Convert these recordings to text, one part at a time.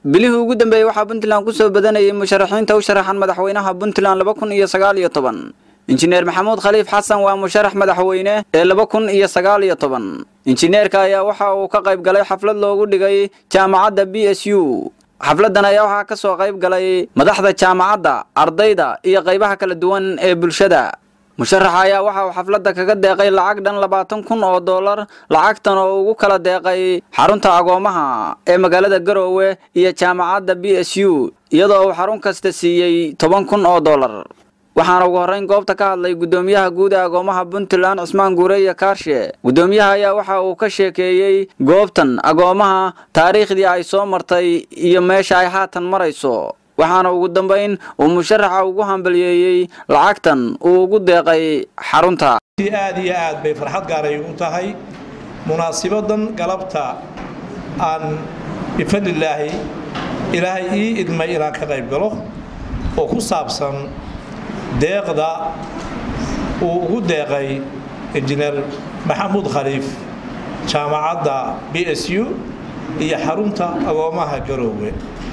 bilihii ugu dambeeyey waxaa puntland ku soo badanayay musharaxiinta u sharaxan madaxweynaha puntland laba kun iyo sagaal iyo toban injineer maxamuud khaliif xasan waa musharax madaxweyne ee laba kun iyo sagaal iyo toban injineerka ayaa waxa uu ka qayb galay xaflad loogu dhigay jaamacadda b s u xafladdan ayaa waxaa ka soo qayb galay madaxda jaamacadda ardayda iyo qaybaha kala duwan ee bulshada musharaxa ayaa waxa uu xafladda kaga deeqay lacag dhan labaatan kun oo dollar lacagtan oo ugu kala deeqay xarunta agoomaha ee magaalada garoowe iyo jaamacadda b s u iyadoo uu xarun kasta siiyey toban kun oo dollar waxaana ugu horrayn goobta ka hadlay guddoomiyaha guud ee agoomaha puntland cismaan guure iyo kaarshe guddoomiyaha ayaa waxa uu ka sheekeeyey goobtan agoomaha taariikhdii ay soo martay iyo meesha ay haatan marayso waxaana ugu dambayn uu musharaxa ugu hambaliyeeyey lacagtan uu ugu deeqay xarunta aad iyo aad bay farxad gaaray ugu tahay munaasibadan galabta aan bifadlilaahi ilaahay ii idmay inaan ka qayb galo oo ku saabsan deeqda uu ugu deeqay injineer maxamuud khaliif jaamacadda b s u iyo xarunta agoomaha garoowe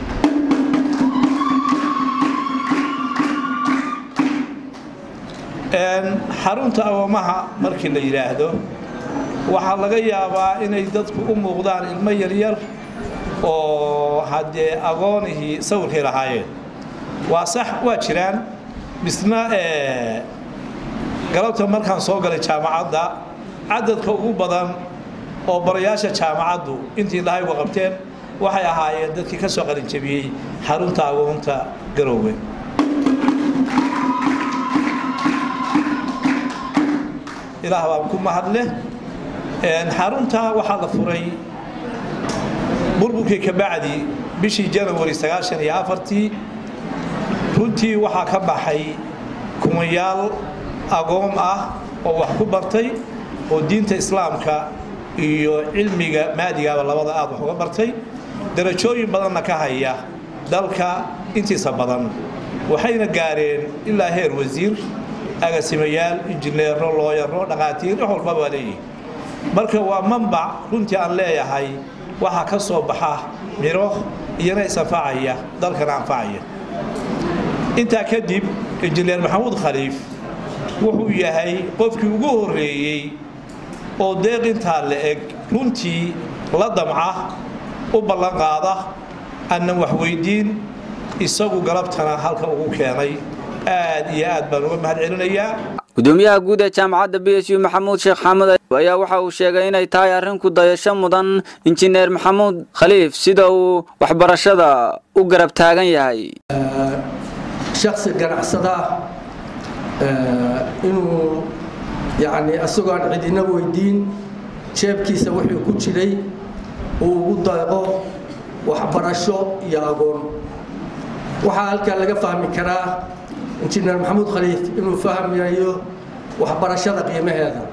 xarunta agoomaha markii la yidhaahdo waxaa laga yaabaa inay dadku u muuqdaan ilmo yaryar oo haddee agoonihii sawirkay lahaayeen waa sax waa jiraan misna galabta markaan soo galay jaamacadda cadadka ugu badan oo barayaasha jaamacaddu intii lahaygu qabteen waxay ahaayeen dadkii ka soo qalinjabiyey xarunta agoonta garoowe ilaah baan ku mahadleh xarunta waxaa la furay burburkii ka bacdi bishii janawari sagaashan iyo afartii runtii waxaa ka baxay kumayaal agoon ah oo wax ku bartay oo diinta islaamka iyo cilmiga maadigaaba labada aad wax uga bartay darajooyin badanna ka haya dalka intiisa badan waxayna gaareen ilaa heer wasiir agasimayaal injineero looyaro dhaqaatiir wax walba baa leeyihi marka waa manbac runtii aan leeyahay waxaa ka soo baxa miro iyana is-anfacaya dalkana anfacaya intaa kadib injineer maxamuud khaliif wuxuu yahay qofkii ugu horreeyey oo deeq intaa la eg runtii la damca u ballan qaada aanan wax weydiin isagu galabtana halka ugu keenay aad iyo aad baan uga mahad celinayaa gudoomiyaha guud ee jaamacadda b s u maxamuud sheekh xaamud ayaa waxa uu sheegay inay tahay arrin ku dayasho mudan injineer maxamuud khaliif sida uu waxbarashada u garab taagan yahay shaksi ganacsada inuu yani isagoo aan cidina weydiin jeebkiisa wuxuu ku jiray uu ugu dayqo waxbarasho iyo agoon waxaa halkaa laga fahmi karaa injineer maxamuud khaliif inuu fahmayo waxbarashada qiimaheeda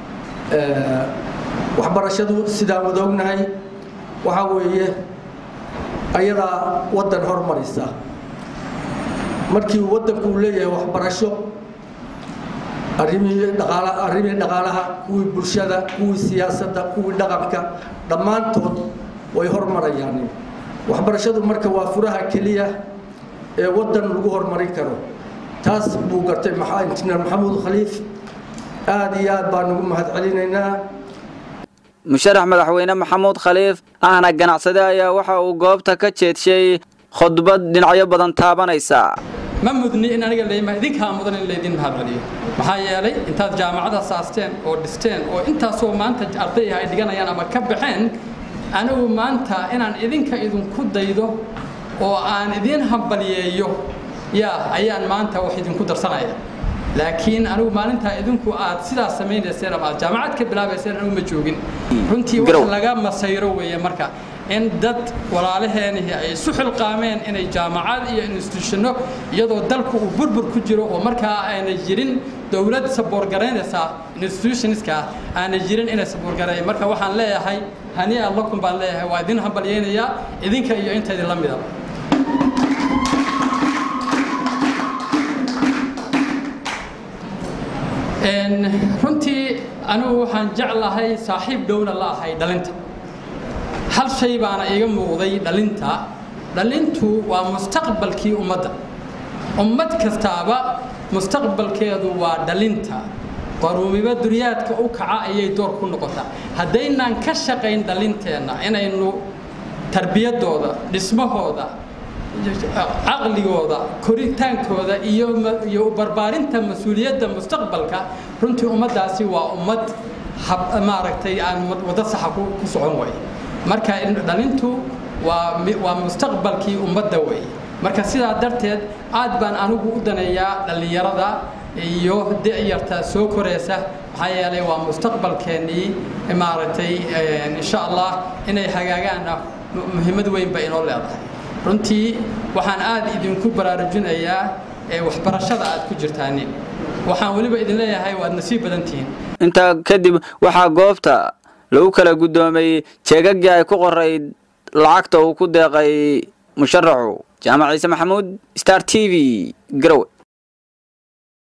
waxbarashadu sidaan wada ognahay waxaa weeye ayadaa waddan hormarisa markii waddanku uu leeyahay waxbarasho arrimihii dhaqaala arrimihii dhaqaalaha kuwii bulshada kuwii siyaasadda kuwii dhaqanka dhammaantood way hormarayaan waxbarashadu marka waa furaha keliya ee waddan lagu horumarin karo taas buu gartay injineer maxamuud khaliif aad iyo aad baan ugu mahad celinaynaa musharax madaxweyne maxamuud khaliif ahna ganacsade ayaa waxa uu goobta ka jeedshay khudbad dhinacyo badan taabanaysa ma mudni in aniga leeyma idinkaa mudan in laydin mahad celiyo maxaa yeelay intaad jaamacada saasteen oo dhisteen oo intaasoo maanta ardayha ay dhiganayaan ama ka baxeen anigu maanta inaan idinka idinku daydo oo aan idiin hambaliyeeyo yaa ayaan maanta wax idinku darsanaya laakiin anigu maalintaa idinku aad sidaas samaynayseen ama aad jaamacad ka bilaabayseen anigu ma joogin runtii wax laga masayro weeye marka in dad walaalaheenihii ay isu xilqaameen inay jaamacad iyo institutionno iyadoo dalku uu burbur ku jiro oo markaa aanay jirin dowlad saboorgaraynaysa institutionska aanay jirin inay saboorgareeyeen marka waxaan leeyahay hani allakum baan leeyahay waa idin hambalyeynayaa idinka iyo inta idin la midaba runtii anigu waxaan jeclahay saaxiib dhowna la ahay dhalinta hal shay baana iiga muuqday dhalinta dhalintu waa mustaqbalkii ummadda ummad kastaaba mustaqbalkeedu waa dhalinta qaruumiba duriyaadka u kaca ayay door ku noqotaa haddaynaan ka shaqayn dhalinteenna inaynu tarbiyadooda dhismahooda caqligooda koritaankooda iyo iyo barbaarinta mas-uuliyadda mustaqbalka runtii ummaddaasi waa ummad maaragtay aan waddo saxa ku socon way marka dhalintu waa waa mustaqbalkii ummadda wey marka sidaa darteed aad baan anigu u daneeyaa dhallinyarada iyo da'yarta soo koraysa maxaa yeelay waa mustaqbalkeennii maaragtay insha allah inay hagaagaanna muhiimad weyn bay inoo leedahay runtii waxaan aad idinku baraarujinayaa waxbarashada aad ku jirtaanin waxaan weliba idin leeyahay waad nasiib badan tihiin intaa kadib waxaa goobta lagu kala guddoomay jeegagii ay ku qorayd lacagta uu ku deeqay musharaxu jaamac ciise maxamuud star t v garowe